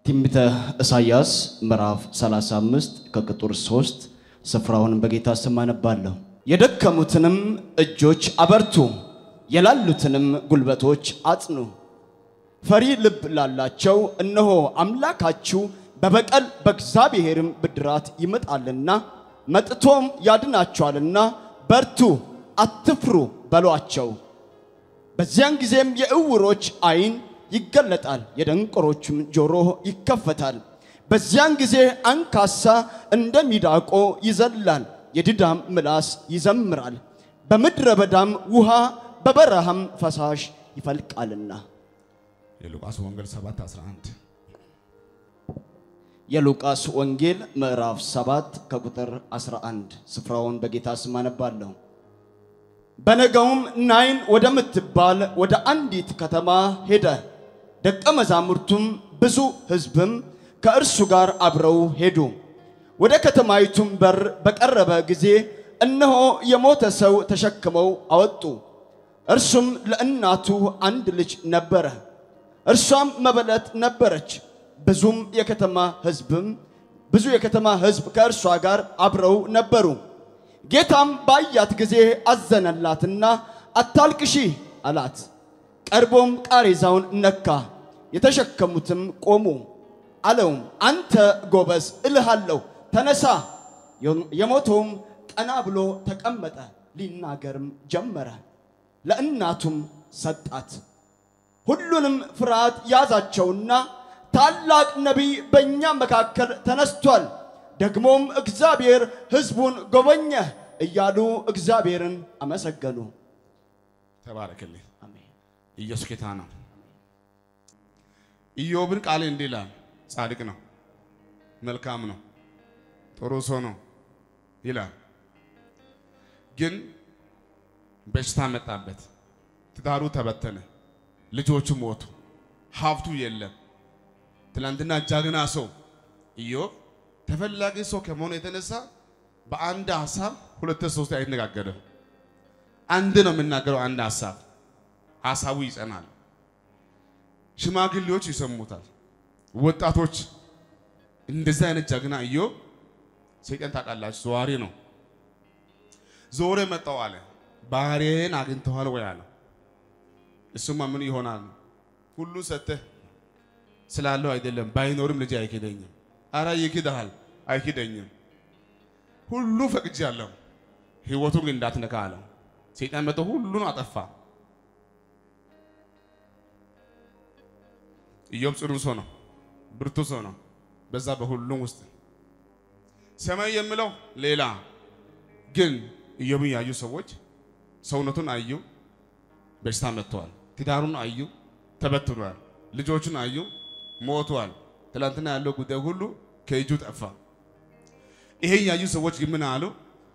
ትንቢተ ኢሳይያስ ምዕራፍ 35 ከቁጥር 3 ስፍራውን በጌታ ስም አነባለሁ። የደከሙትንም እጆች አበርቱ፣ የላሉትንም ጉልበቶች አጽኑ። ፈሪ ልብ ላላቸው እነሆ አምላካችሁ በበቀል በእግዚአብሔርም ብድራት ይመጣልና መጥቶም ያድናቸዋልና በርቱ፣ አትፍሩ በሏቸው። በዚያን ጊዜም የዕውሮች ዓይን ይገለጣል፣ የደንቆሮችም ጆሮ ይከፈታል። በዚያን ጊዜ አንካሳ እንደ ሚዳቆ ይዘላል፣ የድዳም ምላስ ይዘምራል። በምድረ በዳም ውሃ በበረሃም ፈሳሽ ይፈልቃልና። የሉቃስ ወንጌል 7 11 የሉቃስ ወንጌል ምዕራፍ 7 ከቁጥር 11 ስፍራውን በጌታ ስም አነባለሁ። በነገውም ናይን ወደምትባል ወደ አንዲት ከተማ ሄደ። ደቀ መዛሙርቱም ብዙ ሕዝብም ከእርሱ ጋር አብረው ሄዱ። ወደ ከተማይቱም በር በቀረበ ጊዜ እነሆ የሞተ ሰው ተሸክመው አወጡ። እርሱም ለእናቱ አንድ ልጅ ነበረ፣ እርሷም መበለት ነበረች። ብዙም የከተማ ሕዝብም ብዙ የከተማ ሕዝብ ከእርሷ ጋር አብረው ነበሩ። ጌታም ባያት ጊዜ አዘነላትና አታልቅሺ አላት። ቀርቦም ቃሬዛውን ነካ፣ የተሸከሙትም ቆሙ። አለውም አንተ ጎበዝ እልሃለሁ ተነሳ። የሞተውም ቀና ብሎ ተቀመጠ፣ ሊናገርም ጀመረ። ለእናቱም ሰጣት። ሁሉንም ፍርሃት ያዛቸውና ታላቅ ነቢይ በእኛ መካከል ተነስቷል፣ ደግሞም እግዚአብሔር ሕዝቡን ጎበኘ እያሉ እግዚአብሔርን አመሰገኑ። ተባረክልኝ። አሜን። ኢየሱስ ጌታ ነው። ኢዮብን ቃል እንዲህ ይላል፣ ጻድቅ ነው፣ መልካም ነው፣ ጥሩ ሰው ነው ይላል። ግን በሽታ መጣበት፣ ትዳሩ ተበተነ፣ ልጆቹ ሞቱ፣ ሀብቱ የለም። ትናንትና ጀግና ሰው ኢዮብ ተፈላጊ ሰው ከመሆኑ የተነሳ በአንድ ሀሳብ ሁለት ሶስት አይነጋገርም። አንድ ነው የምናገረው፣ አንድ ሀሳብ ሀሳቡ ይጸናል። ሽማግሌዎች ይሰሙታል። ወጣቶች እንደዚህ አይነት ጀግና ኢዮብ ሰይጣን ታውቃላችሁ፣ ዘዋሪ ነው። ዞሬ መጣው አለ ባሪያዬን አግኝተዋል ወይ አለ። እሱማ ምን ይሆናል ሁሉ ሰተህ ስላለው አይደለም ባይኖርም ልጅ አይክደኝም። አረ ይክድሃል፣ አይክደኝም። ሁሉ ፈቅጃለሁ፣ ህይወቱን ግን እንዳትነካ አለው። ሰይጣን መጥቶ ሁሉን አጠፋ። ኢዮብ ጽኑ ሰው ነው፣ ብርቱ ሰው ነው። በዛ በሁሉም ውስጥ ሰማይ የምለው ሌላ ግን ኢዮብን ያዩ ሰዎች ሰውነቱን አዩ፣ በሽታ መጥተዋል። ትዳሩን አዩ፣ ተበትኗል። ልጆቹን አዩ፣ ሞቷል። ትላንትና ያለው ጉዳይ ሁሉ ከእጁ ጠፋ። ይሄን ያዩ ሰዎች ግን ምን አሉ?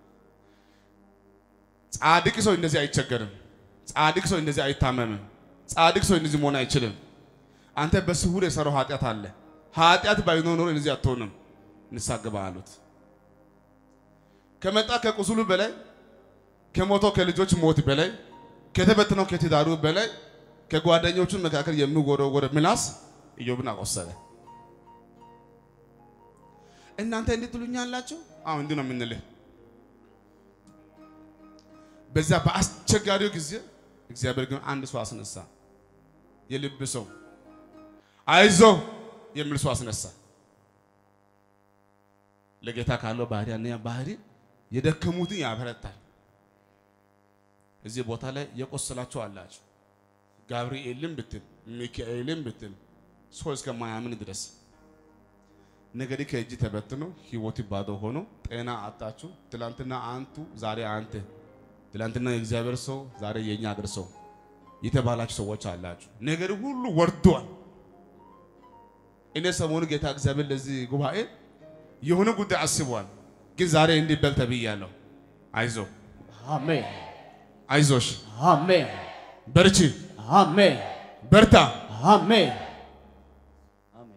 ጻድቅ ሰው እንደዚህ አይቸገርም። ጻድቅ ሰው እንደዚህ አይታመምም። ጻድቅ ሰው እንደዚህ መሆን አይችልም። አንተ በስውር የሰራው ኃጢአት አለ። ኃጢአት ባይኖር ኖሮ እንደዚህ አትሆንም። ንስሐ ግባ አሉት። ከመጣ ከቁስሉ በላይ ከሞተው ከልጆች ሞት በላይ ከተበተነው ከትዳሩ በላይ ከጓደኞቹ መካከል የሚወረወር ምላስ ኢዮብን አቆሰለ። እናንተ እንዴት ትሉኛላችሁ? አሁን እንዲህ ነው የምንልህ። በዛ በአስቸጋሪው ጊዜ እግዚአብሔር ግን አንድ ሰው አስነሳ። የልብ ሰው አይዞ የሚል ሰው አስነሳ። ለጌታ ካለው ባህሪ አንደኛ ባህሪ የደከሙትን ያበረታል። እዚህ ቦታ ላይ የቆሰላችሁ አላችሁ። ጋብርኤልን ብትል ሚካኤልን ብትል ሰው እስከማያምን ድረስ ነገሪ ከእጅ ተበትኖ ህይወት ባዶ ሆኖ ጤና አጣችሁ። ትላንትና አንቱ ዛሬ አንተ፣ ትላንትና የእግዚአብሔር ሰው ዛሬ የኛ አገር ሰው የተባላችሁ ሰዎች አላችሁ። ነገሪ ሁሉ ወርዷል። እኔ ሰሞኑ ጌታ እግዚአብሔር ለዚህ ጉባኤ የሆነ ጉዳይ አስቧል። ግን ዛሬ እንዲህ በል ተብያለሁ። አይዞ አሜን፣ አይዞሽ፣ አሜን፣ በርቺ፣ አሜን፣ በርታ። አሜን፣ አሜን።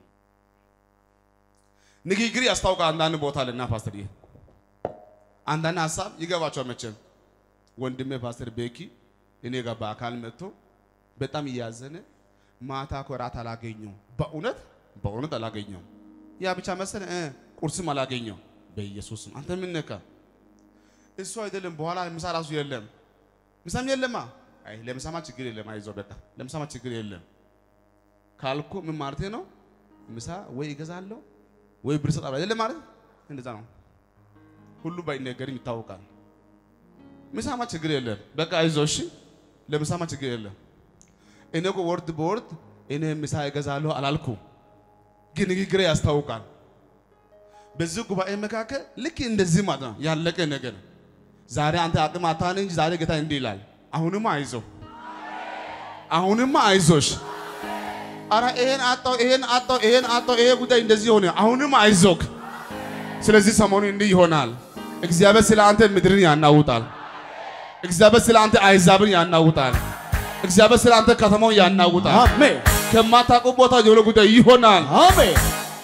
ንግግር ያስታውቃል። አንዳንድ ቦታ ልና ፓስተር ይሄ አንዳንድ ሀሳብ ይገባቸዋል። መቼም ወንድሜ ፓስተር ቤኪ እኔ ጋር በአካል መጥቶ በጣም እያዘነ ማታ እኮ እራት አላገኘሁም። በእውነት በእውነት አላገኘውም። ያ ብቻ መሰለህ እ ቁርስም አላገኘው። በኢየሱስም አንተ ምን ነካ? እሱ አይደለም በኋላ ምሳ ራሱ የለም፣ ምሳም የለማ። አይ ለምሳማ ችግር የለም፣ አይዞህ በቃ ለምሳማ ችግር የለም ካልኩ ምን ማለት ነው? ምሳ ወይ እገዛለሁ ወይ ብር እሰጣለሁ አይደለም ማለት እንደዛ ነው። ሁሉ ባይነገርም ይታወቃል። ምሳማ ችግር የለም፣ በቃ አይዞህ እሺ፣ ለምሳማ ችግር የለም። እኔ እኮ ወርድ በወርድ እኔ ምሳ እገዛለሁ አላልኩ፣ ግን ንግግሬ ያስታውቃል። በዚህ ጉባኤ መካከል ልክ እንደዚህ ማለት ነው ያለቀ ነገር ዛሬ አንተ አቅም አታን እንጂ ዛሬ ጌታ እንዲህ ይላል፣ አሁንማ አይዞህ፣ አሁንማ አይዞሽ አረ ይሄን አጣው ይሄን አጣው ይሄን አጣው ይሄ ጉዳይ እንደዚህ ሆነ፣ አሁንም አይዞክ። ስለዚህ ሰሞኑ እንዲህ ይሆናል። እግዚአብሔር ስለ አንተ ምድርን ያናውጣል። እግዚአብሔር ስለ አንተ አይዛብን ያናውጣል። እግዚአብሔር ስለ አንተ ከተማውን ያናውጣል። አሜን ከማታውቁ ቦታ የሆነ ጉዳይ ይሆናል። አሜን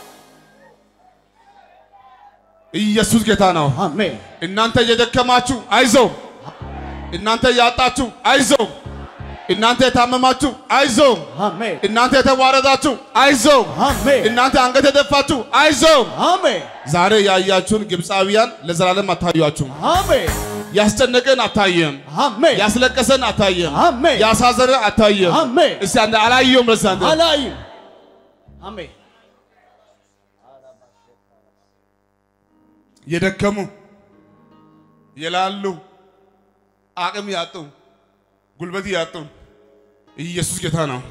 ኢየሱስ ጌታ ነው። አሜን እናንተ የደከማችሁ አይዞ፣ እናንተ ያጣችሁ አይዞ፣ እናንተ የታመማችሁ አይዞ፣ አሜን እናንተ የተዋረዳችሁ አይዞ፣ አሜን እናንተ አንገት የደፋችሁ አይዞ። አሜን ዛሬ ያያችሁን ግብፃውያን ለዘላለም አታዩአችሁም። አሜን ያስጨነቀን አታየም፣ አሜን ያስለቀሰን አታየም፣ አሜን ያሳዘነን አታየም። አሜን እስቲ አንተ አላየውም ለሳ አንተ አላይም አሜን የደከሙ የላሉ አቅም ያጡ ጉልበት ያጡ ኢየሱስ ጌታ ነው።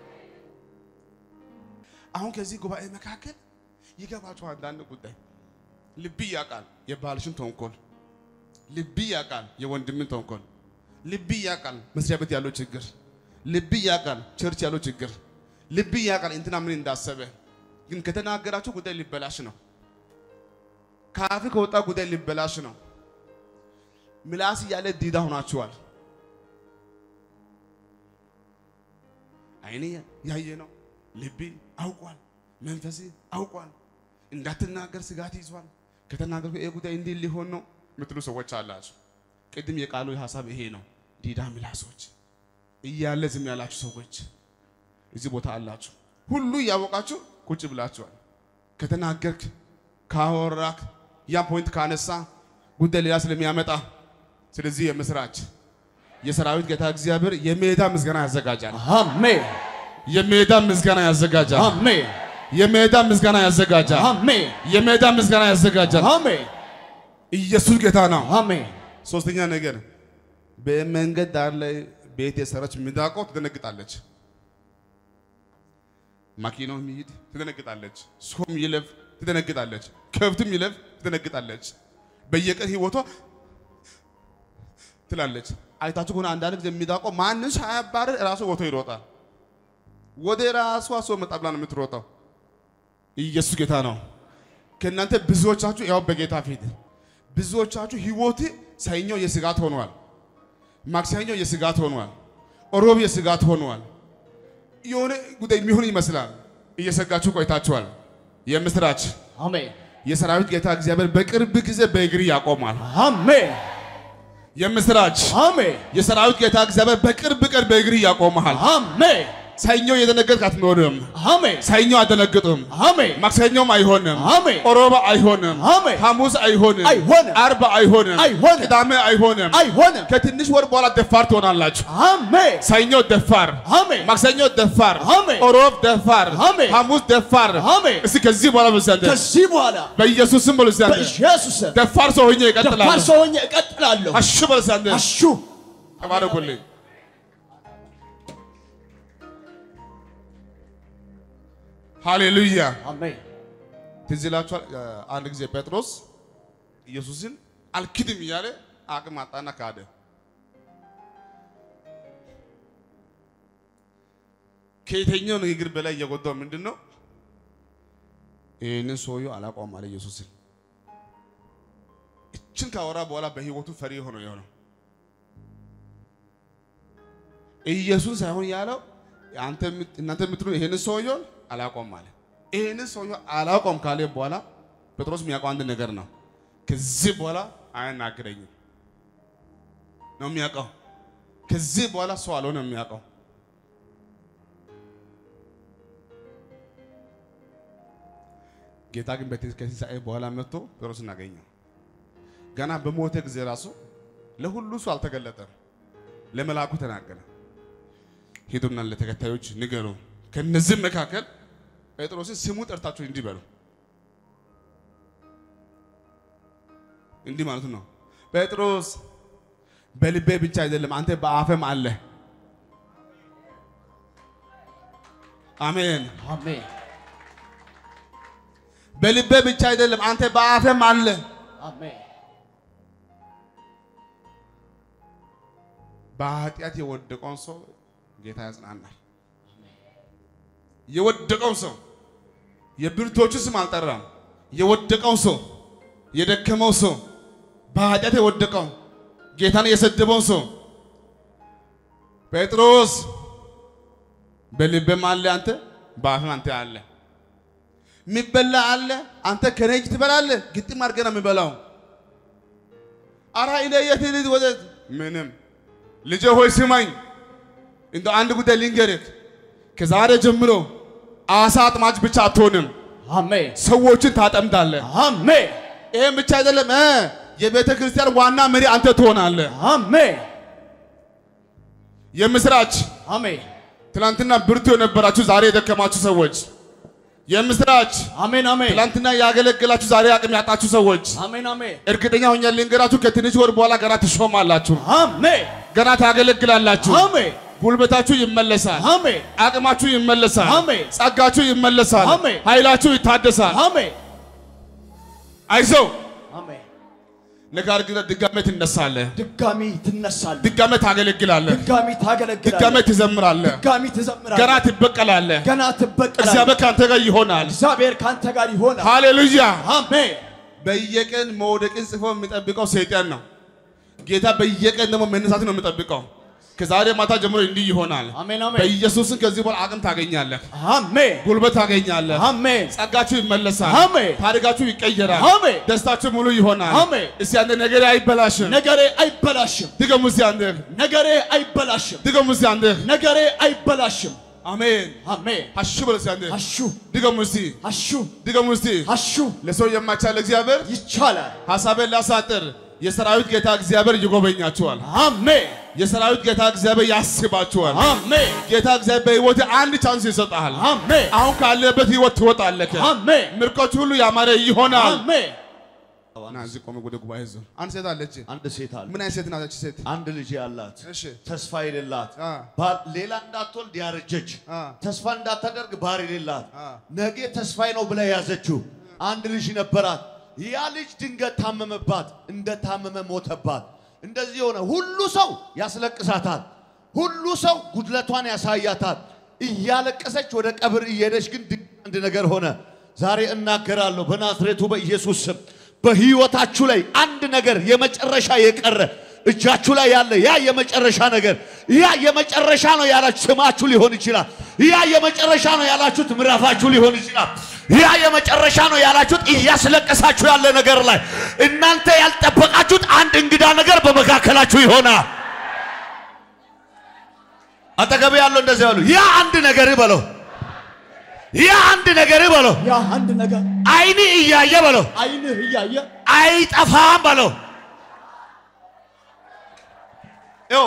አሁን ከዚህ ጉባኤ መካከል ይገባችሁ አንዳንድ ጉዳይ ልብ ያውቃል የባልሽን ተንኮል፣ ልብ ያውቃል የወንድምን ተንኮል፣ ልብ ያውቃል መስሪያ ቤት ያለው ችግር፣ ልብ ያውቃል ቸርች ያለው ችግር፣ ልብ ያውቃል እንትና ምን እንዳሰበ። ግን ከተናገራችሁ ጉዳይ ሊበላሽ ነው። ከአፍ ከወጣ ጉዳይ ሊበላሽ ነው። ምላስ እያለ ዲዳ ሆናችኋል። አይኔ ያየ ነው፣ ልቤ አውቋል፣ መንፈሴ አውቋል። እንዳትናገር ስጋት ይዟል። ከተናገርኩ ይሄ ጉዳይ እንዲህ ሊሆን ነው የምትሉ ሰዎች አላችሁ። ቅድም የቃሉ ሀሳብ ይሄ ነው። ዲዳ ምላሶች እያለ ዝም ያላችሁ ሰዎች እዚህ ቦታ አላችሁ። ሁሉ እያወቃችሁ ቁጭ ብላችኋል። ከተናገርክ ካወራክ ያን ፖይንት ካነሳ ጉዳይ ሌላ ስለሚያመጣ ስለዚህ የምስራች የሰራዊት ጌታ እግዚአብሔር የሜዳ ምስጋና ያዘጋጃል። አሜን የሜዳ ምስጋና ያዘጋጃል። አሜን የሜዳ ምስጋና ያዘጋጃል። አሜን የሜዳ ምስጋና ያዘጋጃል። አሜን ኢየሱስ ጌታ ነው። አሜን ሶስተኛ ነገር በመንገድ ዳር ላይ ቤት የሰራች ሚዳቆ ትደነግጣለች። ማኪናው የሚሄድ ትደነግጣለች። ሰውም ይለፍ ትደነግጣለች። ከብትም ይለፍ ትደነግጣለች። በየቀን ህይወቷ ትላለች። አይታችሁ ከሆነ አንዳንድ ጊዜ የሚዳቆ ማንም ሳያባርር ራሱ ወጥቶ ይሮጣል። ወደ ራሷ ሰው መጣ ብላ ነው የምትሮጠው። ኢየሱስ ጌታ ነው። ከእናንተ ብዙዎቻችሁ ያው በጌታ ፊት ብዙዎቻችሁ ህይወት ሰኞ የስጋት ሆኗል። ማክሰኞ የስጋት ሆኗል። ሮብ የስጋት ሆኗል። የሆነ ጉዳይ የሚሆን ይመስላል። እየሰጋችሁ ቆይታችኋል። የምስራች አሜን የሰራዊት ጌታ እግዚአብሔር በቅርብ ጊዜ በእግር ያቆማል። አሜን የምስራች አሜን የሰራዊት ጌታ እግዚአብሔር በቅርብ ቀን በእግር ያቆማል። አሜን ሰኞ የደነገጥክ አትኖርም። አሜን ሰኞ አደነግጥም። አሜን ማክሰኞም አይሆንም። አሜን ሮብ አይሆንም። አሜን ሐሙስ አይሆንም። አይሆንም። አርብ አይሆንም። አይሆንም። ቅዳሜ አይሆንም። አይሆንም ከትንሽ ወር በኋላ ደፋር ትሆናላችሁ። አሜን ሰኞ ደፋር፣ አሜን ማክሰኞ ደፋር፣ አሜን። ሮብ ደፋር፣ አሜን። ሐሙስ ደፋር። አሜን እስቲ ከዚህ በኋላ በዛንተ ከዚህ በኋላ በኢየሱስ ስም በዛንተ በኢየሱስ ስም ደፋር ሰው ሆኜ ደፋር እቀጥላለሁ። ሰው ሆኜ እቀጥላለሁ አሹ በዛንተ አሹ ተባረኩልኝ። ሃሌሉያ። አሜን ትዝ ይላችኋል። አንድ ጊዜ ጴጥሮስ ኢየሱስን አልክድም እያለ አቅም አጣና ካደ። ከየትኛው ንግግር በላይ እየጎዳው ምንድን ነው? ይህንን ሰውዬው አላውቀውም አለ ኢየሱስን። እችን ካወራ በኋላ በህይወቱ ፈሪ ሆኖ የሆነው ኢየሱስ ሳይሆን ያለው አንተ የምት- እናንተ የምትሉ ይሄንን ሰውዬውን አላውቀውም አለ። ይሄንን ሰውዬው አላውቀውም ካለ በኋላ ጴጥሮስ የሚያውቀው አንድ ነገር ነው። ከዚህ በኋላ አያናግረኝም ነው የሚያውቀው። ከዚህ በኋላ ሰው አልሆነ የሚያውቀው ጌታ ግን በቴ- ከትንሣኤ በኋላ መጥቶ ጴጥሮስን አገኘው። ገና በሞተ ጊዜ ራሱ ለሁሉ ሰው አልተገለጠም። ለመልአኩ ተናገረ። ሂዱና ለተከታዮች ንገሩ፣ ከነዚህም መካከል ጴጥሮስን ስሙ ጠርታችሁ እንዲህ በሉ። እንዲህ ማለት ነው፣ ጴጥሮስ በልቤ ብቻ አይደለም አንተ በአፈም አለ። አሜን። አሜን በልቤ ብቻ አይደለም አንተ በአፈም አለ። አሜን በኃጢአት የወደቀውን ሰው ጌታ ያጽናናል። የወደቀው ሰው የብርቶቹ ስም አልጠራም። የወደቀው ሰው የደከመው ሰው በኃጢአት የወደቀው ጌታን የሰደበው ሰው ጴጥሮስ በልቤም አለ አንተ በአፍም አንተ አለ። የሚበላ አለ አንተ ከኔ እጅ ትበላለህ። ግጥም አድርገህ ነው የሚበላው። አራ እኔ የት ልሂድ ወዴት? ምንም ልጄ ሆይ ስማኝ፣ እንደ አንድ ጉዳይ ልንገርህ። ከዛሬ ጀምሮ አሳ አጥማጅ ብቻ አትሆንም፣ አሜን ሰዎችን ታጠምዳለህ። አሜን ይህም ብቻ አይደለም እ የቤተ ክርስቲያን ዋና መሪ አንተ ትሆናለህ። አሜን የምስራች አሜን ትናንትና ብርቱ የነበራችሁ ዛሬ የደከማችሁ ሰዎች፣ የምስራች አሜን አሜን ትናንትና ያገለገላችሁ ዛሬ አቅም ያጣችሁ ሰዎች፣ አሜን አሜን እርግጠኛ ሆኜ ልንገራችሁ ከትንሽ ወር በኋላ ገና ትሾማላችሁ፣ አሜን ገና ታገለግላላችሁ። አሜን ጉልበታችሁ ይመለሳል። አሜን አቅማችሁ ይመለሳል። አሜን። ጸጋችሁ ይመለሳል። አሜን። ኃይላችሁ ይታደሳል። አሜን አይዞህ አሜን ነገር ግን ድጋሜ ትነሳለህ፣ ድጋሚ ትነሳለህ ድጋሜ ታገለግላለህ፣ ድጋሚ ታገለግላለህ ድጋሜ ትዘምራለህ፣ ድጋሚ ትዘምራለህ ገና ትበቀላለህ። ገና ትበቀላለህ እግዚአብሔር ከአንተ ጋር ይሆናል። እግዚአብሔር ካንተ ጋር ይሆናል ሃሌሉያ። አሜን በየቀን መውደቅን ጽፎ የሚጠብቀው ሰይጣን ነው። ጌታ በየቀን ደግሞ መነሳት ነው የሚጠብቀው። ከዛሬ ማታ ጀምሮ እንዲህ ይሆናል። አሜን አሜን በኢየሱስን ከዚህ በኋላ አቅም ታገኛለህ፣ አሜን ጉልበት ታገኛለህ፣ አሜን ጸጋችሁ ይመለሳል፣ አሜን። ታሪካችሁ ይቀየራል፣ አሜን። ደስታችሁ ሙሉ ይሆናል። አሜን። እስቲ አንተ ነገሬ አይበላሽም። ነገሬ አይበላሽም ድገሙ እስቲ አንተ ነገሬ አይበላሽም ድገሙ እስቲ አንተ ነገሬ አይበላሽም አሜን። አሜን አሹ በል እስቲ አንተ አሹ ድገሙ እስቲ አሹ ድገሙ እስቲ አሹ ለሰው የማይቻል እግዚአብሔር ይቻላል ሐሳቤን ላሳጥር። የሰራዊት ጌታ እግዚአብሔር ይጎበኛችኋል። አሜን የሰራዊት ጌታ እግዚአብሔር ያስባችኋል። አሜን ጌታ እግዚአብሔር በሕይወት አንድ ቻንስ ይሰጣል። አሜን አሁን ካለበት ሕይወት ትወጣለህ። አሜን ምርኮች ሁሉ ያማረ ይሆናል። አሜን እና እዚህ ቆመ ወደ ጉባኤ ዞር። አንድ ሴት አለች። አንድ ሴት አለ ምን አይነት ሴት ናት? ሴት አንድ ልጅ ያላት እሺ ተስፋ የሌላት አ ባል- ሌላ እንዳትወልድ ያረጀች አ ተስፋ እንዳታደርግ ባል የሌላት አ ነገ ተስፋዬ ነው ብላ ያዘችው አንድ ልጅ ነበራት። ያ ልጅ ድንገት ታመመባት፣ እንደ ታመመ ሞተባት። እንደዚህ የሆነ ሁሉ ሰው ያስለቅሳታል፣ ሁሉ ሰው ጉድለቷን ያሳያታል። እያለቀሰች ወደ ቀብር እየሄደች ግን ድንገት አንድ ነገር ሆነ። ዛሬ እናገራለሁ በናዝሬቱ በኢየሱስ ስም በሕይወታችሁ ላይ አንድ ነገር የመጨረሻ የቀረ እጃችሁ ላይ ያለ ያ የመጨረሻ ነገር ያ የመጨረሻ ነው ያላችሁ ስማችሁ ሊሆን ይችላል። ያ የመጨረሻ ነው ያላችሁት ምዕራፋችሁ ሊሆን ይችላል። ያ የመጨረሻ ነው ያላችሁት እያስለቀሳችሁ ያለ ነገር ላይ እናንተ ያልጠበቃችሁት አንድ እንግዳ ነገር በመካከላችሁ ይሆናል። አጠገብ ያለው እንደዚህ ያሉ ያ አንድ ነገር በለው፣ ያ አንድ ነገር በለው፣ ያ አንድ ነገር አይን እያየ በለው፣ አይንህ እያየ አይጠፋም በለው። ይኸው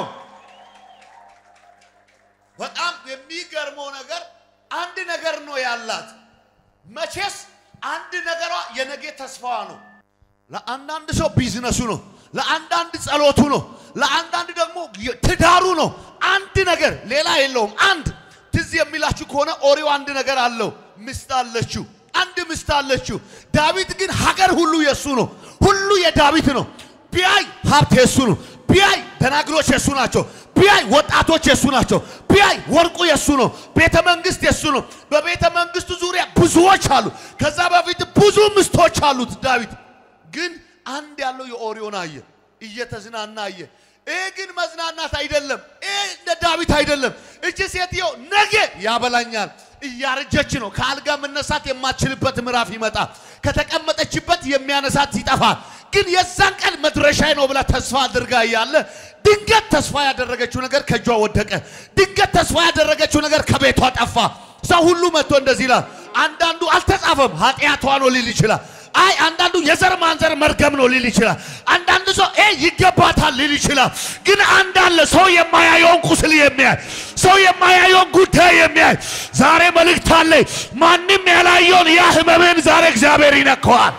በጣም የሚገርመው ነገር አንድ ነገር ነው ያላት። መቼስ አንድ ነገሯ የነገ ተስፋዋ ነው። ለአንዳንድ ሰው ቢዝነሱ ነው፣ ለአንዳንድ ጸሎቱ ነው፣ ለአንዳንድ ደግሞ ትዳሩ ነው። አንድ ነገር ሌላ የለውም። አንድ ትዝ የሚላችሁ ከሆነ ኦሪዮ አንድ ነገር አለው። ምስት አለችው፣ አንድ ምስት አለችው። ዳዊት ግን ሀገር ሁሉ የሱ ነው፣ ሁሉ የዳዊት ነው። ቢያይ ሀብት የሱ ነው። ቢያይ ደናግሎች የሱ ናቸው። ቢያይ ወጣቶች የሱ ናቸው። ቢያይ ወርቁ የሱ ነው። ቤተ መንግስት የሱ ነው። በቤተ መንግስቱ ዙሪያ ብዙዎች አሉ። ከዛ በፊት ብዙ ምስቶች አሉት ዳዊት ግን አንድ ያለው የኦሪዮን አየ፣ እየተዝናና አየ። ይህ ግን መዝናናት አይደለም። ይህ እንደ ዳዊት አይደለም። እቺ ሴትዮ ነገ ያበላኛል እያረጀች ነው። ከአልጋ መነሳት የማትችልበት ምዕራፍ ይመጣ። ከተቀመጠችበት የሚያነሳት ይጠፋል። ግን የዛን ቀን መድረሻዬ ነው ብላ ተስፋ አድርጋ እያለ ድንገት ተስፋ ያደረገችው ነገር ከእጇ ወደቀ። ድንገት ተስፋ ያደረገችው ነገር ከቤቷ ጠፋ። ሰው ሁሉ መጥቶ እንደዚህ ይላል። አንዳንዱ አልተጻፈ አልጻፈም። ኃጢአቷ ነው ሊል ይችላል። አይ አንዳንዱ የዘር ማንዘር መርገም ነው ሊል ይችላል። አንዳንዱ ሰው ይሄ ይገባታል ሊል ይችላል። ግን አንድ አለ ሰው የማያየውን ቁስል የሚያይ ሰው የማያየውን ጉዳይ የሚያይ ዛሬ መልእክት አለ። ማንም ያላየውን ያ ህመምን ዛሬ እግዚአብሔር ይነካዋል።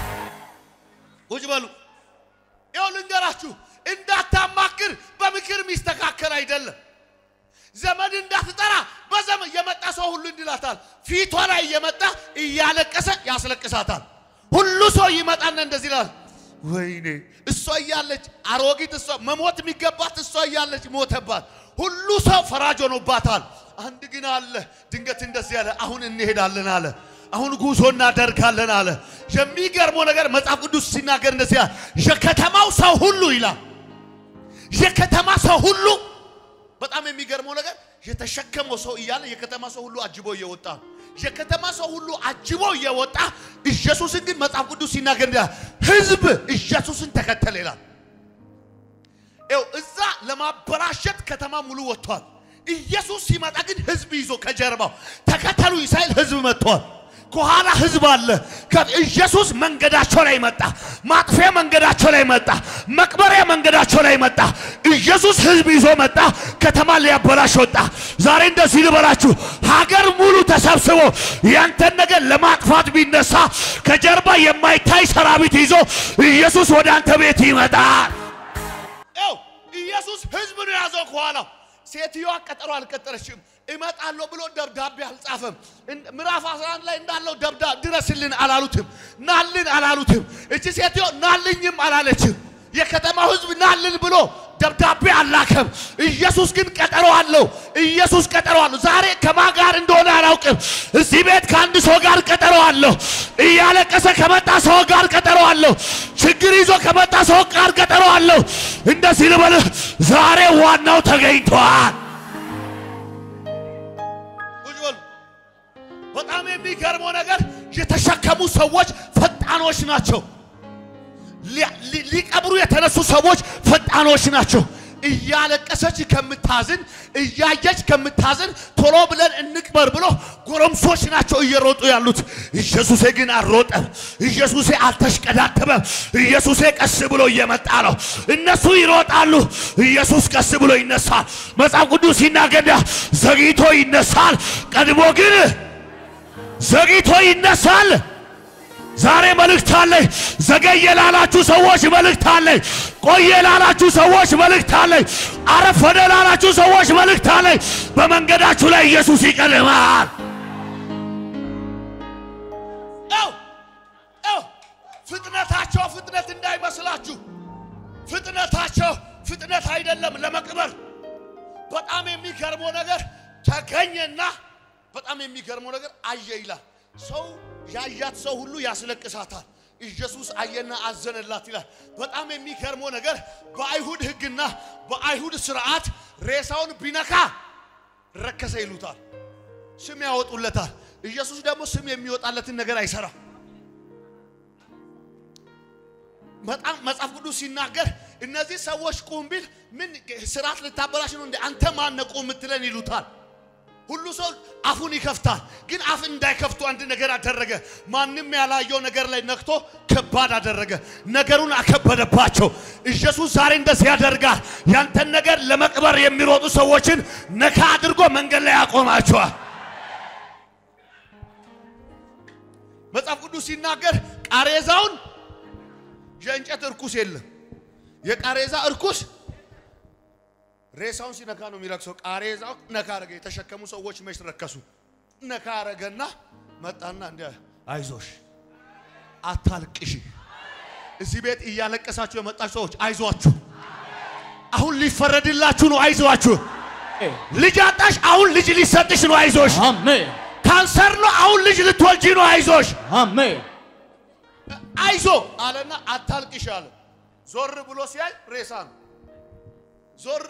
ቁጭ በሉ። ይኸው ልንገራችሁ፣ እንዳታማክር በምክር የሚስተካከል አይደለም። ዘመድ እንዳትጠራ በዘመን የመጣ ሰው ሁሉ እንዲላታል። ፊቷ ላይ እየመጣ እያለቀሰ ያስለቅሳታል። ሁሉ ሰው ይመጣና እንደዚህ ይላል፣ ወይኔ እሷ እያለች አሮጊት፣ እሷ መሞት የሚገባት እሷ እያለች ሞተባት። ሁሉ ሰው ፈራጅ ሆኖባታል። አንድ ግን አለ ድንገት እንደዚህ ያለ አሁን እንሄዳለን አለ። አሁን ጉዞ እናደርጋለን አለ። የሚገርመው ነገር መጽሐፍ ቅዱስ ሲናገር እንደዚህ ያለ የከተማው ሰው ሁሉ ይላል የከተማ ሰው ሁሉ በጣም የሚገርመው ነገር የተሸከመው ሰው እያለ የከተማ ሰው ሁሉ አጅቦ እየወጣ ነው። የከተማ ሰው ሁሉ አጅቦ እየወጣ ኢየሱስን ግን መጽሐፍ ቅዱስ ሲናገር እንዲህ ሕዝብ ኢየሱስን ተከተለ ይላል። ይኸው እዛ ለማበላሸት ከተማ ሙሉ ወጥቷል። ኢየሱስ ሲመጣ ግን ሕዝብ ይዞ ከጀርባው ተከተሉ ሳይል ሕዝብ መጥቷል። ከኋላ ህዝብ አለ። ኢየሱስ መንገዳቸው ላይ መጣ። ማጥፊያ መንገዳቸው ላይ መጣ። መቅበሪያ መንገዳቸው ላይ መጣ። ኢየሱስ ህዝብ ይዞ መጣ። ከተማ ሊያበላሽ ወጣ። ዛሬ እንደዚህ ልበላችሁ፣ ሀገር ሙሉ ተሰብስቦ ያንተን ነገር ለማጥፋት ቢነሳ ከጀርባ የማይታይ ሰራዊት ይዞ ኢየሱስ ወደ አንተ ቤት ይመጣል። ይኸው ኢየሱስ ህዝብ ነው የያዘው ከኋላው። ሴትዮዋ ቀጠሮ አልቀጠረችም። እመጣለሁ ብሎ ደብዳቤ አልጻፈም። ምዕራፍ 11 ላይ እንዳለው ደብዳ ድረስልን አላሉትም፣ ናልን አላሉትም። እቺ ሴትዮ ናልኝም አላለችም። የከተማው ህዝብ ናልን ብሎ ደብዳቤ አላከም። ኢየሱስ ግን ቀጠሮ አለው። ኢየሱስ ቀጠሮ አለው። ዛሬ ከማን ጋር እንደሆነ አላውቅም። እዚህ ቤት ከአንድ ሰው ጋር ቀጠሮ አለው። እያለቀሰ ከመጣ ሰው ጋር ቀጠሮ አለው። ችግር ይዞ ከመጣ ሰው ጋር ቀጠሮ አለው። እንደዚህ ልበልህ፣ ዛሬ ዋናው ተገኝቷል። በጣም የሚገርመው ነገር የተሸከሙ ሰዎች ፈጣኖች ናቸው። ሊቀብሩ የተነሱ ሰዎች ፈጣኖች ናቸው። እያለቀሰች ከምታዝን እያየች ከምታዝን ቶሎ ብለን እንቅበር ብሎ ጎረምሶች ናቸው እየሮጡ ያሉት። ኢየሱሴ ግን አልሮጠም። ኢየሱሴ አልተሽቀዳደመም። ኢየሱሴ ቀስ ብሎ እየመጣ ነው። እነሱ ይሮጣሉ፣ ኢየሱስ ቀስ ብሎ ይነሳል። መጽሐፍ ቅዱስ ሲናገር ዘግይቶ ይነሳል፣ ቀድሞ ግን ዘግይቶ ይነሳል። ዛሬ መልእክት አለኝ። ዘገየ ላላችሁ ሰዎች መልእክት አለኝ። ቆየ ላላችሁ ሰዎች መልእክት አለኝ። አረፈደ ላላችሁ ሰዎች መልእክት አለኝ። በመንገዳችሁ ላይ ኢየሱስ ይቀድማል። ፍጥነታቸው ፍጥነት እንዳይመስላችሁ። ፍጥነታቸው ፍጥነት አይደለም ለመቅበር። በጣም የሚገርመው ነገር ተገኘና በጣም የሚገርመው ነገር አየ ይላል። ሰው ያያት ሰው ሁሉ ያስለቅሳታል። ኢየሱስ አየና አዘነላት ይላል። በጣም የሚገርመው ነገር በአይሁድ ሕግና በአይሁድ ስርዓት ሬሳውን ቢነካ ረከሰ ይሉታል፣ ስም ያወጡለታል። ኢየሱስ ደግሞ ስም የሚወጣለትን ነገር አይሰራም። በጣም መጽሐፍ ቅዱስ ሲናገር እነዚህ ሰዎች ቁም ቢል ምን ስርዓት ልታበላሽ ነው እንዴ? አንተ ማነህ ቁም የምትለን ይሉታል። ሁሉ ሰው አፉን ይከፍታል። ግን አፍ እንዳይከፍቱ አንድ ነገር አደረገ። ማንም ያላየው ነገር ላይ ነክቶ ከባድ አደረገ። ነገሩን አከበደባቸው። ኢየሱስ ዛሬ እንደዚህ ያደርጋል። ያንተን ነገር ለመቅበር የሚሮጡ ሰዎችን ነካ አድርጎ መንገድ ላይ ያቆማቸዋል። መጽሐፍ ቅዱስ ሲናገር ቃሬዛውን የእንጨት እርኩስ የለም። የቃሬዛ እርኩስ ሬሳውን ሲነካ ነው የሚረክሰው። ቃሬዛው ነካ አረገ። የተሸከሙ ሰዎች መች ረከሱ? ነካ አረገና መጣና እንዲ አይዞሽ፣ አታልቅሽ። እዚህ ቤት እያለቀሳችሁ የመጣችሁ ሰዎች አይዟችሁ፣ አሁን ሊፈረድላችሁ ነው። አይዟችሁ። ልጅ አጣሽ፣ አሁን ልጅ ሊሰጥሽ ነው። አይዞሽ። አሜን ካንሰር ነው፣ አሁን ልጅ ልትወልጂ ነው። አይዞሽ፣ አሜን አይዞ አለና አታልቅሽ አለ። ዞር ብሎ ሲያይ ሬሳ ነው። ዞር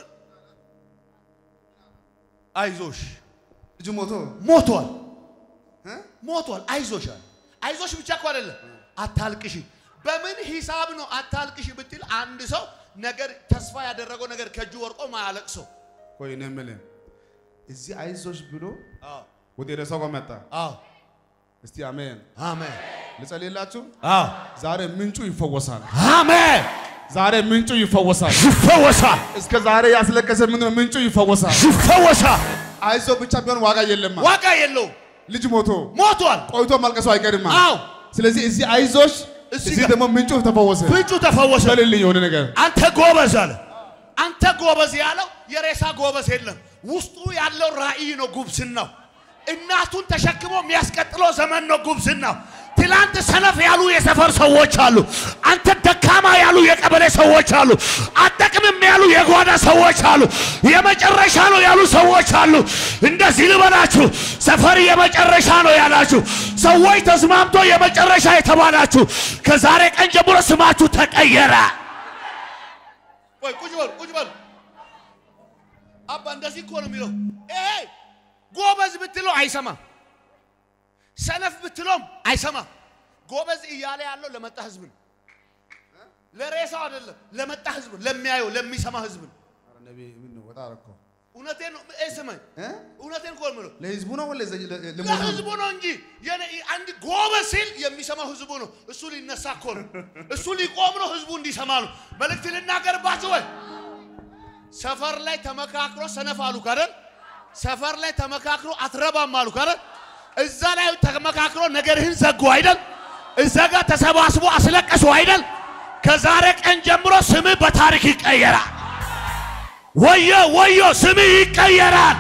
አይዞሽ ልጁ ሞቶ ሞቷል ሞቷል። አይዞሽ አለ። አይዞሽ ብቻ እኮ አይደለም አታልቅሽ። በምን ሂሳብ ነው አታልቅሽ ብትል አንድ ሰው ነገር ተስፋ ያደረገው ነገር ከእጁ ወርቆ ማያለቅሰው ቆይ እኔ የምልህ እዚህ አይዞሽ ብሎ አዎ ወደ ሬሳው ጋር መጣ። አዎ እስቲ አሜን። አሜን ልጸልይላችሁ። አዎ ዛሬ ምንጩ ይፈወሳል። አሜን ዛሬ ምንጩ ይፈወሳል። ይፈወሳል እስከ ዛሬ ያስለቀሰ ምንድነው? ምንጩ ይፈወሳል። ይፈወሳል አይዞ ብቻ ቢሆን ዋጋ የለማ። ዋጋ የለውም ልጅ ሞቶ ሞቷል ቆይቶ ማልቀሱ አይቀርማ። አዎ ስለዚህ እዚህ አይዞሽ፣ እዚህ እዚህ ጋር- ደግሞ ምንጩ ተፈወሰ። ፍንጩ ተፈወሰ በልልኝ የሆነ ነገር አንተ ጎበዝ አለ አንተ ጎበዝ ያለው የሬሳ ጎበዝ የለም ውስጡ ያለው ራእይ ነው ጉብዝናው እናቱን ተሸክሞ የሚያስቀጥለው ዘመን ነው ጉብዝናው ትላንት ሰነፍ ያሉ የሰፈር ሰዎች አሉ አንተ ደካማ ያሉ የቀበሌ ሰዎች አሉ አጠቅምም ያሉ የጓዳ ሰዎች አሉ የመጨረሻ ነው ያሉ ሰዎች አሉ እንደዚህ ልበላችሁ ሰፈር የመጨረሻ ነው ያላችሁ ሰዎች ተስማምቶ የመጨረሻ የተባላችሁ ከዛሬ ቀን ጀምሮ ስማችሁ ተቀየረ ወይ ቁጭ በሉ ቁጭ በሉ። አባ እንደዚህ እኮ ነው የሚለው። ይሄ ጎበዝ ብትለው አይሰማም፣ ሰነፍ ብትለውም አይሰማም። ጎበዝ እያለ ያለው ለመጣ ህዝብ ነው፣ ለሬሳው አይደለም። ለመጣ ህዝብ ነው፣ ለሚያየው ለሚሰማ ህዝብ ነው። እውነቴን ነው። እህ ስማኝ፣ እውነቴን እኮ ነው የምለው። ለህዝቡ ነው ወለ ለህዝቡ ነው እንጂ የኔ- አንድ ጎበዝ ሲል የሚሰማው ህዝቡ ነው። እሱ ሊነሳ እኮ ነው። እሱ ሊቆም ነው። ህዝቡ እንዲሰማ ነው። መልእክት ልናገርባችሁ ወይ ሰፈር ላይ ተመካክሮ ሰነፍ አሉ ካደል ሰፈር ላይ ተመካክሮ አትረባም አሉ ካደል እዛ ላይ ተመካክሮ ነገርህን ዘጉ አይደል? እዛ ጋር ተሰባስቦ አስለቀሱ አይደል? ከዛሬ ቀን ጀምሮ ስምህ በታሪክ ይቀየራል። ወዮ ወዮ ስምህ ይቀየራል።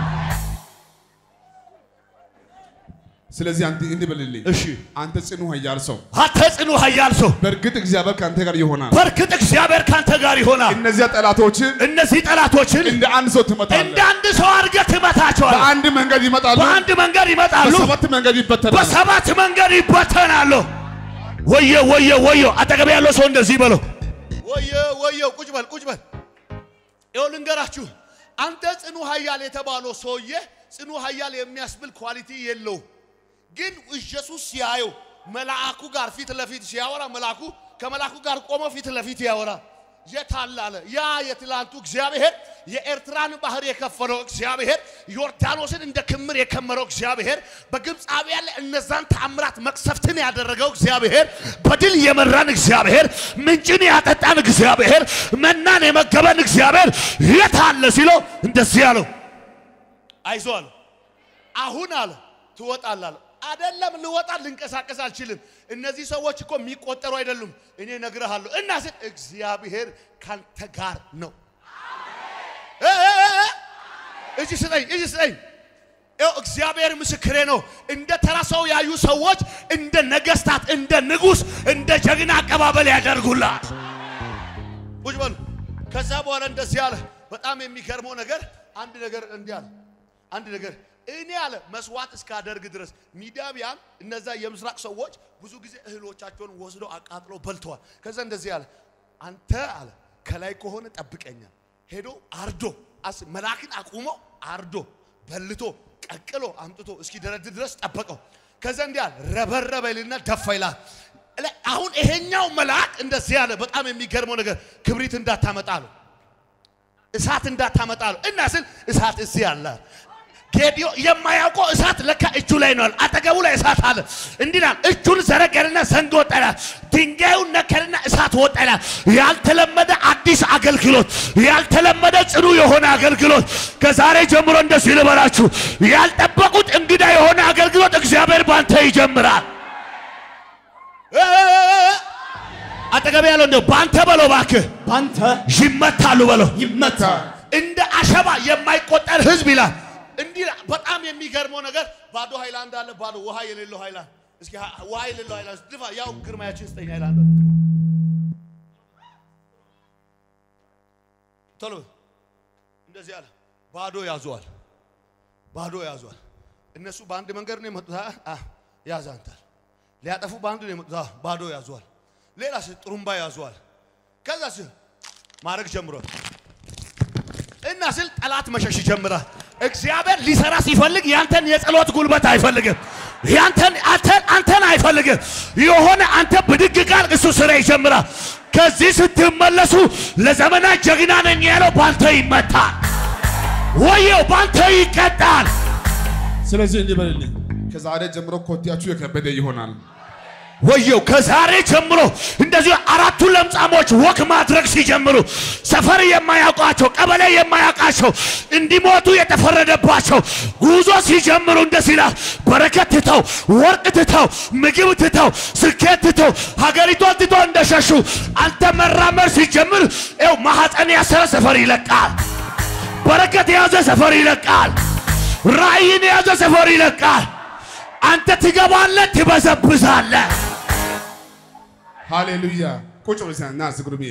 ስለዚህ አንተ እንዲህ በልልኝ። እሺ አንተ ጽኑ ኃያል ሰው፣ አንተ ጽኑ ኃያል ሰው በእርግጥ እግዚአብሔር ከአንተ ጋር ይሆናል። በእርግጥ እግዚአብሔር ካንተ ጋር ይሆናል። እነዚያ ጠላቶችን እነዚህ ጠላቶችን እንደ አንድ ሰው እንደ ትመታለህ። አንድ ሰው አድርገህ ትመታቸዋለህ። በአንድ መንገድ ይመጣሉ፣ በአንድ መንገድ ይመጣሉ፣ በሰባት መንገድ ይበተናሉ። በሰባት መንገድ ይበተናሉ። ወየ ወየ ወየ! አጠገብ ያለው ሰው እንደዚህ በለው፣ ወየ ወየ! ቁጭ በል ቁጭ በል። ይኸው ልንገራችሁ፣ አንተ ጽኑ ኃያል የተባለው ሰውዬ ጽኑ ኃያል የሚያስብል ኳሊቲ የለውም። ግን ኢየሱስ ሲያየው መልአኩ ጋር ፊት ለፊት ሲያወራ መልአኩ ከመልአኩ ጋር ቆሞ ፊት ለፊት ያወራ የታለ አለ። ያ የትላንቱ እግዚአብሔር የኤርትራን ባህር የከፈለው እግዚአብሔር ዮርዳኖስን እንደ ክምር የከመረው እግዚአብሔር በግብፃውያን ላይ እነዛን ተአምራት መቅሰፍትን ያደረገው እግዚአብሔር በድል የመራን እግዚአብሔር ምንጭን ያጠጣን እግዚአብሔር መናን የመገበን እግዚአብሔር የታለ ሲለው እንደዚህ አለው። አይዞህ አለ። አሁን አለ ትወጣለህ አለ። አይደለም ልወጣ ልንቀሳቀስ አልችልም። እነዚህ ሰዎች እኮ የሚቆጠሩ አይደሉም። እኔ እነግርሃለሁ እና ስል እግዚአብሔር ካንተ ጋር ነው። እ እ እ እ እጅ ስጠኝ፣ እጅ ስጠኝ። ይኸው እግዚአብሔር ምስክሬ ነው። እንደ ተራ ሰው ያዩ ሰዎች እንደ ነገስታት፣ እንደ ንጉሥ፣ እንደ ጀግና አቀባበል ያደርጉላል። ቁጭ በሉ። ከዛ በኋላ እንደዚህ አለ። በጣም የሚገርመው ነገር አንድ ነገር እንዲህ አለ። አንድ ነገር እኔ አለ መስዋዕት እስካደርግ ድረስ ሚዲያቢያን እነዛ የምስራቅ ሰዎች ብዙ ጊዜ እህሎቻቸውን ወስደው አቃጥለው በልተዋል። ከዛ እንደዚህ አለ አንተ አለ ከላይ ከሆነ ጠብቀኛል። ሄዶ አርዶ አስ መልአክን አቁሞ አርዶ በልቶ ቀቅሎ አምጥቶ እስኪ ደረድ ድረስ ጠበቀው። ከዛ እንዲህ አለ ረበረበ ይልና ደፋ ይላል። አሁን ይሄኛው መልአክ እንደዚህ አለ። በጣም የሚገርመው ነገር ክብሪት እንዳታመጣ አለው እሳት እንዳታመጣ አለው እና ስል እሳት እዚህ አለ። ጌዲዮ የማያውቀው እሳት ለካ እጁ ላይ ነው። አጠገቡ ላይ እሳት አለ። እንዲህ ይላል፣ እጁን ዘረገርና ዘንግ ወጠላ፣ ድንጋዩን ነከርና እሳት ወጠላ። ያልተለመደ አዲስ አገልግሎት፣ ያልተለመደ ጽኑ የሆነ አገልግሎት ከዛሬ ጀምሮ እንደዚህ ልበላችሁ፣ ያልጠበቁት እንግዳ የሆነ አገልግሎት እግዚአብሔር ባንተ ይጀምራል። አጠገብ ያለው እንደው ባንተ በለው እባክህ ባንተ ይመታሉ በለው ይመታ እንደ አሸባ የማይቆጠር ህዝብ ይላል። እንዲህ ይላል። በጣም የሚገርመው ነገር ባዶ ሃይላንድ አለ፣ ባዶ ውሃ የሌለው ሃይላንድ። እስኪ ሀ- ውሃ የሌለው ሃይላንድ ድፋ። ያው ግርማያችን ስጠኝ ሃይላንድ ቶሎ በል። እንደዚህ አለ። ባዶ ያዟል፣ ባዶ ያዟል። እነሱ በአንድ መንገድ ነው የመጡት። አ- አ- ያዛንታል ሊያጠፉ በአንድ ነው የመጡት። አ፣ ባዶ ያዟል። ሌላ ጥሩምባ ያዟል። ከዛ ማድረግ ጀምሯል። እና ስል ጠላት መሸሽ ይጀምራል። እግዚአብሔር ሊሰራ ሲፈልግ ያንተን የጸሎት ጉልበት አይፈልግም። ያንተን አንተን አንተን አይፈልግም። የሆነ አንተ ብድግ ቃል እሱ ስራ ይጀምራል። ከዚህ ስትመለሱ ለዘመናት ጀግና ነኝ ያለው ባንተ ይመታል፣ ወየው ባንተ ይቀጣል። ስለዚህ እንዲህ በልልኝ፣ ከዛሬ ጀምሮ ኮቴያችሁ የከበደ ይሆናል። ወየው ከዛሬ ጀምሮ እንደዚሁ አራቱ ለምጻሞች ወክ ማድረግ ሲጀምሩ ሰፈር የማያውቃቸው ቀበሌ የማያውቃቸው እንዲሞቱ የተፈረደባቸው ጉዞ ሲጀምሩ እንደዚህ ይላል። በረከት ትተው ወርቅ ትተው ምግብ ትተው ስኬት ትተው ሀገሪቷን ትተው እንደሸሹ አንተ መራመድ ሲጀምር ው ማሐፀን ያሰረ ሰፈር ይለቃል። በረከት የያዘ ሰፈር ይለቃል። ራእይን የያዘ ሰፈር ይለቃል። አንተ ትገባለህ፣ ትበዘብዛለህ። ሃሌሉያ። ቁጭ ብለህ ና እስኪ ጉርምዬ።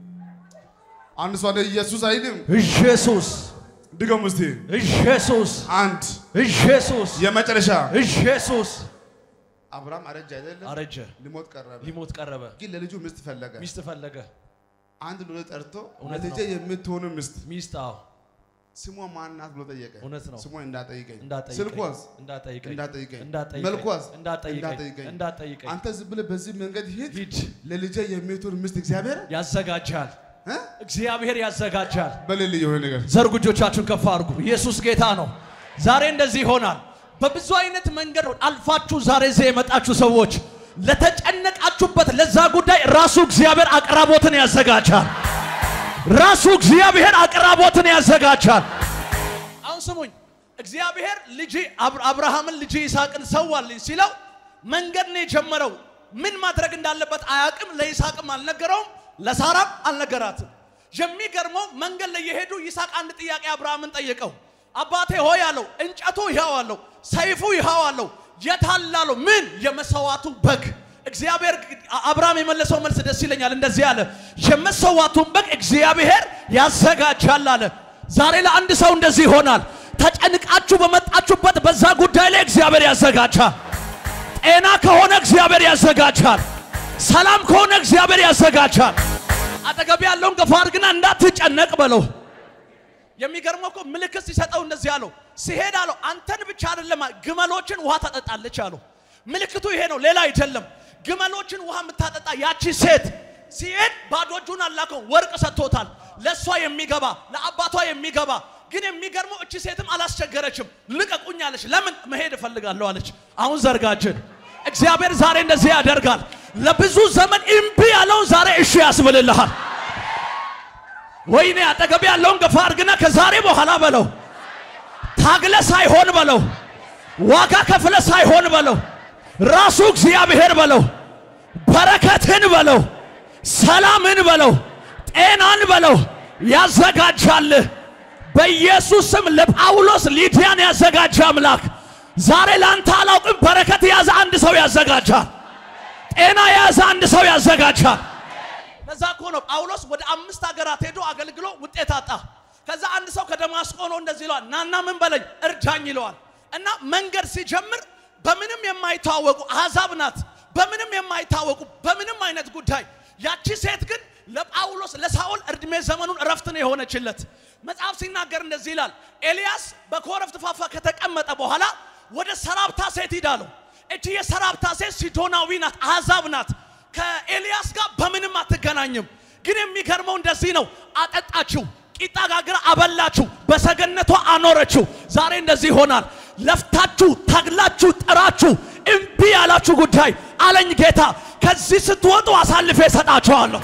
አንድ ሰው አለ ኢየሱስ አይልም። ኢየሱስ ድገሙ እስቲ። ኢየሱስ አንድ ኢየሱስ የመጨረሻ ኢየሱስ አብርሃም አረጀ አይደለም? አረጀ፣ ሊሞት ቀረበ። ሊሞት ቀረበ፣ ግን ለልጁ ሚስት ፈለገ። ሚስት ፈለገ። አንድ ሎሌ ጠርቶ እውነት ለልጄ ነው። የምትሆኑ ሚስት ሚስት አዎ፣ ስሟ ማን ናት ብሎ ጠየቀ። እውነት ነው። ስሟ እንዳጠይቀኝ፣ እንዳጠይቀኝ ስልኳስ እንዳጠይቀኝ እንዳጠይቀኝ፣ እንዳጠይቀኝ መልኳስ እንዳጠይቀኝ እንዳጠይቀኝ። እንዳጠይቀኝ አንተ ዝም ብለህ በዚህ መንገድ ሂድ፣ ሂድ ለልጄ የምትሆን ሚስት እግዚአብሔር ያዘጋጃል። እ? እግዚአብሔር ያዘጋጃል። በሌል የሆነ ነገር ዘርጉ፣ እጆቻችሁን ከፍ አድርጉ። ኢየሱስ ጌታ ነው። ዛሬ እንደዚህ ይሆናል። በብዙ አይነት መንገድ አልፋችሁ ዛሬ እዚህ የመጣችሁ ሰዎች ለተጨነቃችሁበት ለዛ ጉዳይ ራሱ እግዚአብሔር አቅራቦትን ያዘጋጃል። ራሱ እግዚአብሔር አቅራቦትን ያዘጋጃል። አሁን ስሙኝ፣ እግዚአብሔር ልጅ አብርሃምን ልጅ ይስሐቅን ሰዋልኝ ሲለው መንገድ ነው የጀመረው። ምን ማድረግ እንዳለበት አያውቅም። ለይስሐቅም አልነገረውም፣ ለሳራም አልነገራትም። የሚገርመው መንገድ ላይ የሄዱ ይስሐቅ አንድ ጥያቄ አብርሃምን ጠየቀው። አባቴ ሆይ አለው፣ እንጨቱ ይኸው አለው፣ ሰይፉ ይኸው አለው፣ የት አለ አለው። ምን የመሰዋቱ በግ እግዚአብሔር አብርሃም የመለሰው መልስ ደስ ይለኛል። እንደዚህ አለ፣ የመሰዋቱን በግ እግዚአብሔር ያዘጋጃል አለ። ዛሬ ለአንድ ሰው እንደዚህ ይሆናል። ተጨንቃችሁ በመጣችሁበት በዛ ጉዳይ ላይ እግዚአብሔር ያዘጋጃል። ጤና ከሆነ እግዚአብሔር ያዘጋጃል። ሰላም ከሆነ እግዚአብሔር ያዘጋጃል። አጠገብ ያለውን ገፋ አድርግና እንዳትጨነቅ በለው። የሚገርመው እኮ ምልክት ሲሰጠው እንደዚህ አለው፣ ሲሄድ አለው አንተን ብቻ አይደለም ግመሎችን ውሃ ታጠጣለች አለው። ምልክቱ ይሄ ነው፣ ሌላ አይደለም። ግመሎችን ውሃ የምታጠጣ ያቺ ሴት ሲሄድ ባዶ እጁን አላከው፣ ወርቅ ሰጥቶታል። ለእሷ የሚገባ ለአባቷ የሚገባ ግን የሚገርመው እቺ ሴትም አላስቸገረችም። ልቀቁኝ አለች። ለምን መሄድ እፈልጋለሁ አለች። አሁን ዘርጋችን እግዚአብሔር ዛሬ እንደዚህ ያደርጋል። ለብዙ ዘመን እምቢ ያለውን ዛሬ እሺ ያስብልልሃል። ወይኔ አጠገብ ያለውን ገፋ አድርግና ከዛሬ በኋላ በለው ታግለ ሳይሆን በለው ዋጋ ከፍለ ሳይሆን በለው ራሱ እግዚአብሔር በለው በረከትን በለው ሰላምን በለው ጤናን በለው ያዘጋጃልህ። በኢየሱስ ስም ለጳውሎስ ሊዲያን ያዘጋጀ አምላክ ዛሬ ለአንተ አላውቅም፣ በረከት የያዘ አንድ ሰው ያዘጋጃል። ጤና የያዘ አንድ ሰው ያዘጋጃል። ለዛ እኮ ነው ጳውሎስ ወደ አምስት ሀገራት ሄዶ አገልግሎ ውጤት አጣ። ከዛ አንድ ሰው ከደማስቆ ነው እንደዚህ ይለዋል፣ ናና ምን በለኝ እርዳኝ ይለዋል። እና መንገድ ሲጀምር በምንም የማይታወቁ አሕዛብ ናት፣ በምንም የማይታወቁ በምንም አይነት ጉዳይ። ያቺ ሴት ግን ለጳውሎስ ለሳኦል እድሜ ዘመኑን እረፍት ነው የሆነችለት። መጽሐፍ ሲናገር እንደዚህ ይላል፣ ኤልያስ በኮረብት ፋፋ ከተቀመጠ በኋላ ወደ ሰራብታ ሴት ሂዳለሁ። እቺ የሰራብታ ሴት ሲዶናዊ ናት፣ አሕዛብ ናት። ከኤልያስ ጋር በምንም አትገናኝም። ግን የሚገርመው እንደዚህ ነው፣ አጠጣችው፣ ቂጣ ጋግራ አበላችሁ፣ በሰገነቷ አኖረችው። ዛሬ እንደዚህ ይሆናል። ለፍታችሁ ታግላችሁ ጥራችሁ እምቢ ያላችሁ ጉዳይ አለኝ ጌታ፣ ከዚህ ስትወጡ አሳልፌ እሰጣችኋለሁ።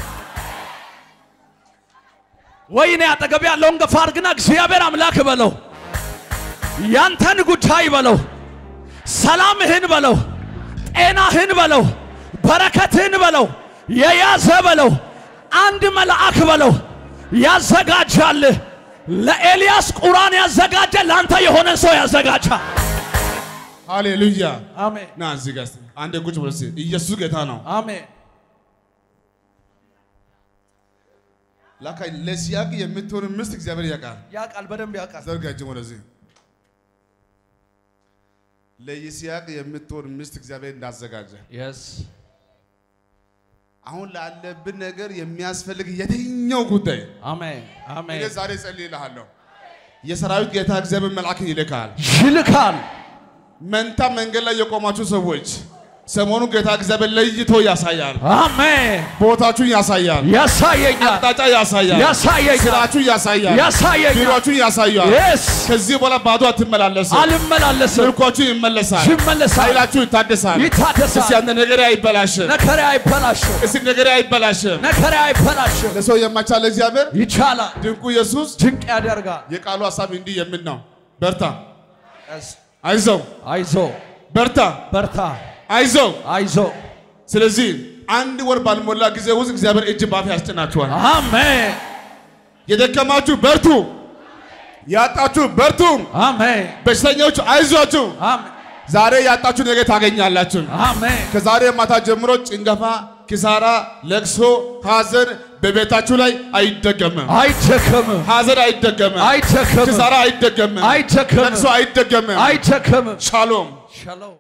ወይኔ አጠገብ ያለውን ገፋ አድርግና እግዚአብሔር አምላክ በለው፣ ያንተን ጉዳይ በለው፣ ሰላምህን በለው፣ ጤናህን በለው፣ በረከትህን በለው፣ የያዘ በለው፣ አንድ መልአክ በለው ያዘጋጃልህ። ለኤልያስ ቁራን ያዘጋጀ ለአንተ የሆነ ሰው ያዘጋጃል። ሃሌሉያ። አሜን ና እዚህ ጋር እስቲ አንዴ ቁጭ ብለህ እስቲ ኢየሱስ ጌታ ነው። አሜን። ላካ ለሲያቅ የምትሆን ሚስት እግዚአብሔር ያውቃል። ያውቃል፣ በደንብ ያውቃል። ዘርጋ እጅን ወደዚህ። ለይስያቅ የምትሆን ሚስት እግዚአብሔር እንዳዘጋጀ የስ አሁን ላለብን ነገር የሚያስፈልግ የትኛው ጉዳይ አሜን እኔ አሜን። ዛሬ ጸልይልሃለሁ። የሰራዊት ጌታ እግዚአብሔር መልአክን ይልካል። ይልካል። መንታ መንገድ ላይ የቆማችሁ ሰዎች ሰሞኑን ጌታ እግዚአብሔር ለይቶ ያሳያል። አሜን። ቦታችሁን ያሳያል። ያሳየኛል፣ አቅጣጫ ያሳያል። ያሳየኛል፣ ስራችሁን ያሳያል። ያሳየኛል። ቢሮችሁን ያሳያል። የስ ከዚህ በኋላ ባዶ አትመላለስም። አልመላለስም፣ ምርኳችሁ ይመለሳል። ይመለሳል፣ ኃይላችሁ ይታደሳል። ይታደሳል። እስቲ አንተ ነገሬ አይበላሽም። ነከሬ አይበላሽም፣ እስቲ ነገሬ አይበላሽም። ነከሬ አይበላሽም። ለሰው የማይቻል እግዚአብሔር ይቻላል፣ ድንቁ ኢየሱስ ድንቅ ያደርጋል። የቃሉ ሀሳብ እንዲህ የሚል ነው። በርታ፣ የስ አይዞው፣ አይዞ፣ በርታ፣ በርታ፣ አይዞው። አይዞ። ስለዚህ አንድ ወር ባልሞላ ጊዜ ውስጥ እግዚአብሔር እጅ ባፍ ያስጭናችኋል። አሜን፣ የደከማችሁ በርቱ፣ ያጣችሁ በርቱ፣ አሜን፣ በሽተኞች አይዟችሁ። አሜን፣ ዛሬ ያጣችሁ ነገ ታገኛላችሁ። አሜን። ከዛሬ ማታ ጀምሮ ጭንገፋ፣ ኪሳራ፣ ለቅሶ፣ ሐዘን በቤታችሁ ላይ አይደገምም። አይደከምም፣ ሐዘን አይደገምም። አይደከምም፣ ኪሳራ አይደገምም። አይደከምም፣ ለቅሶ አይደገምም። አይደከምም። ሻሎም ሻሎም